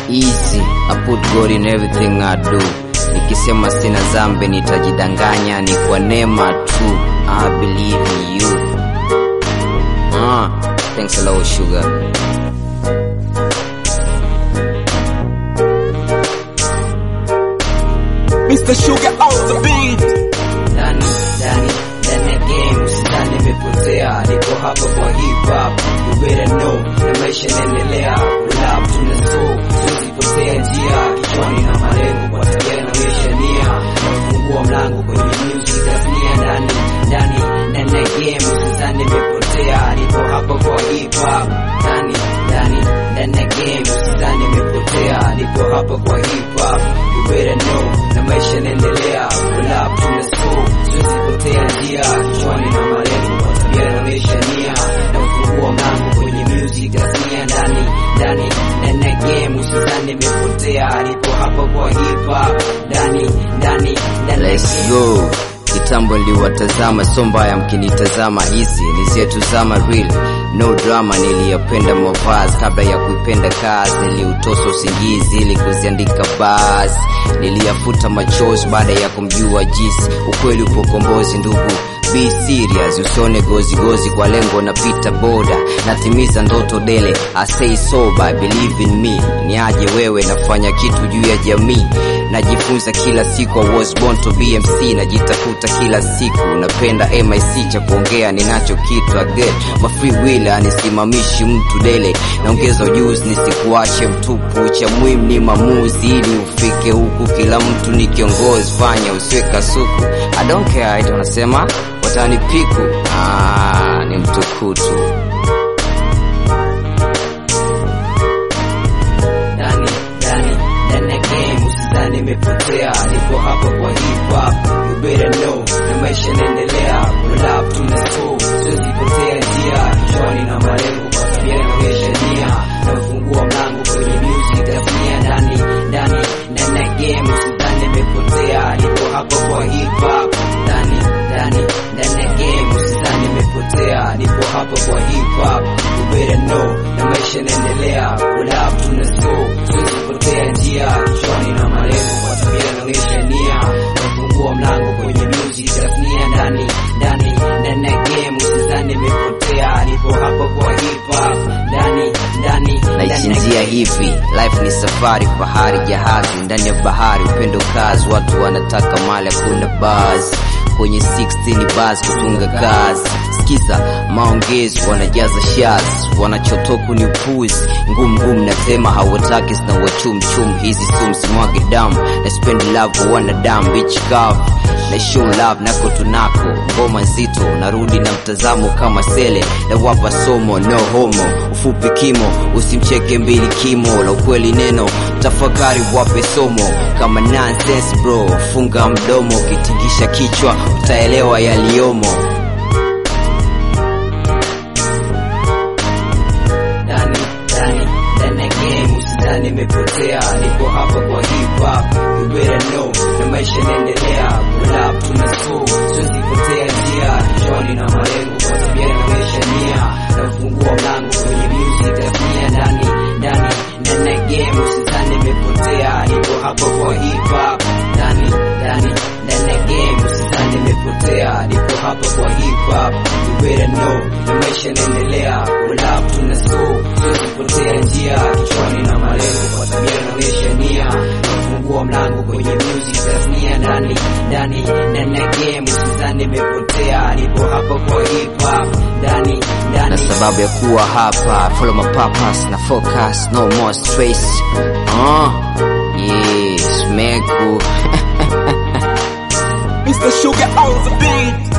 easy I put God in everything I do nikisema sina zambi nitajidanganya ni kwa neema tu I believe in you ah, thanks a lot sugar Mr. Sugar on the beat. ndani ndani ndani ya game usidhani imepotea niko hapa kwa hip hop you better know na maisha yanaendelea rap tuna so sizipotea njia kichwani na malengo kwa tabia inaonyesha nia nafungua mlango kwenye music tasnia ndani ndani ndani ya game usidhani imepotea niko hapa kwa hip hop ndani ndani ndani ya game usidhani imepotea niko hapa kwa hip hop you better know na maisha yanaendelea rap tuna so sizipotea njia kichwani na malengo kwa tabia inaonyesha nia na ufungua mlango kwenye music tasnia ndani ndani ndani ya game usidhani imepotea nipo hapa kwa hip hop ndani ndani ndani ya Let's game. go. Kitambo niliwatazama, so mbaya mkinitazama, hizi ni zetu zama real no drama. Niliyapenda mavazi kabla ya kuipenda kazi, niliutosa usingizi ili kuziandika basi, niliyafuta machozi baada ya kumjua jinsi ukweli upo kombozi. Ndugu, be serious, usione gozi gozi kwa lengo napita boda, natimiza ndoto dele, I stay sober, believe in me. Niaje wewe, nafanya kitu juu ya jamii najifunza kila siku, I was born to be MC, najitafuta kila siku, napenda MIC cha kuongea ninacho kitu again, ma free will anisimamishi mtu dele, naongeza ujuzi nisikuache mtupu, cha muhimu ni maamuzi ili ufike huku, kila mtu ni kiongozi, fanya usiwe kasuku, I don't care, ita wanasema watanipiku, ah, ni mtukutu ndani ndani ndani ya game usidhani imepotea niko hapa kwa hip hop you better know na maisha yanaendelea rap tuna so sizipotea njia kichwani na malengo kwa tabia inaonyesha nia na ufungua mlango kwenye music tasnia ndani ndani ndani ya game usidhani imepotea niko hapa kwa hip hop ndani ndani ndani ya game usidhani imepotea niko hapa kwa hip hop you better know na maisha yanaendelea rap tuna so sizipotea njia kichwani na malengo kwa tabia inaonyesha nia nafungua mlango kwenye music tasnia ndani ndani ndani ya game usidhani imepotea nipo hapa kwa hip hop ndani ndani ndani ya naichinjia hivi life ni safari bahari jahazi ndani ya bahari upendo kazi watu wanataka mali hakuna basi kwenye 16 basi kutunga kazi sikiza maongezi wanajaza shazi wanachotoku ni upuzi ngumu ngumu nasema hawataki zina wachumchum hizi sum simwage damu na spend love kwa wanadamu beach kavu na show love nako tunako ngoma nzito narudi na mtazamo kama sele na wapa somo no homo ufupi kimo usimcheke mbili kimo la ukweli neno tafakari wape somo kama nonsense bro funga mdomo ukitingisha kichwa utaelewa yaliyomo ndani ndani ndani ya game usidhani imepotea niko hapa kwa hip hop you better know na maisha yanaendelea rap tuna so sizipotea njia kichwani na malengo kwa tabia inaonyesha nia na ufungua mlango kwenye music tasnia ndani ndani ndani ya game usidhani imepotea niko hapa kwa hip hop ndani ndani ndani ya game usidhani imepotea niko hapa kwa hip hop you better know na maisha yanaendelea rap tuna so sizipotea njia kichwani na malengo kwa tabia inaonyesha nia nafungua mlango kwenye music tasnia ndani ndani ndani ya game usidhani imepotea nipo hapa kwa hip hop ndani na ndani sababu ya kuwa hapa follow my purpose na focus no more stress uh, yes meku Mr. Sugar on the beat.